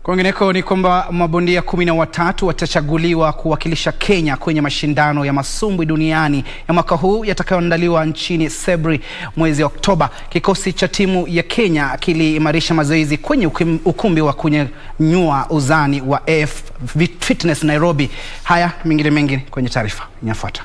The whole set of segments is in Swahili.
Kwingineko ni kwamba mabondia kumi na watatu watachaguliwa kuwakilisha Kenya kwenye mashindano ya masumbwi duniani ya mwaka huu yatakayoandaliwa nchini Sebri mwezi Oktoba. Kikosi cha timu ya Kenya kiliimarisha mazoezi kwenye ukumbi wa kunyanyua uzani wa AF Fitness Nairobi. Haya mengine mengi kwenye taarifa inafuata.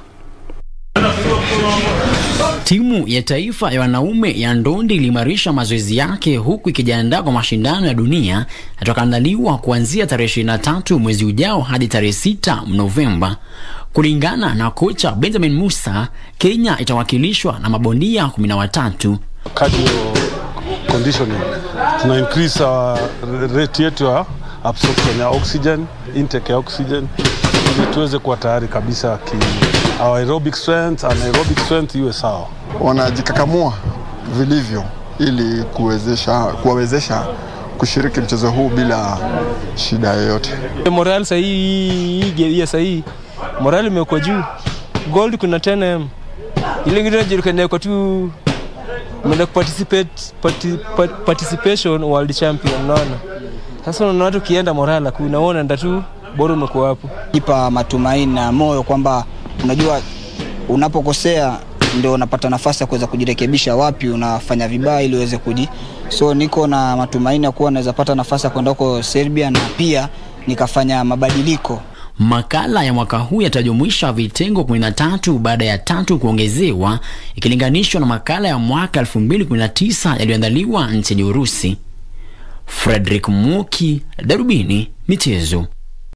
Timu ya taifa ya wanaume ya ndondi iliimarisha mazoezi yake huku ikijiandaa kwa mashindano ya dunia yatakayoandaliwa kuanzia tarehe 23 mwezi ujao hadi tarehe 6 Novemba. Kulingana na kocha Benjamin Musa, Kenya itawakilishwa na mabondia 13. Cardio conditioning tuna increase our rate yetu ya absorption ya oxygen, intake ya oxygen ili tuweze kuwa tayari kabisa ki our aerobic strength and aerobic strength iwe sawa. Wanajikakamua vilivyo ili kuwezesha kuwawezesha kushiriki mchezo huu bila shida yoyote. Moral sahii hii sahii moral imekuwa juu, gold kuna 10m ile ingine inajulikana kwa tu menda participate parti, participation world champion, unaona sasa, unaona watu kienda moral hakuna, unaona nda tu bora umekuwa hapo, ipa matumaini na moyo kwamba unajua unapokosea ndio unapata nafasi ya kuweza kujirekebisha wapi unafanya vibaya ili uweze kuji. So niko na matumaini ya kuwa naweza pata nafasi ya kwenda huko Serbia na pia nikafanya mabadiliko. Makala ya mwaka huu yatajumuisha vitengo 13 baada ya tatu kuongezewa ikilinganishwa na makala ya mwaka 2019 yaliyoandaliwa nchini Urusi. Frederick Muki, Darubini Michezo.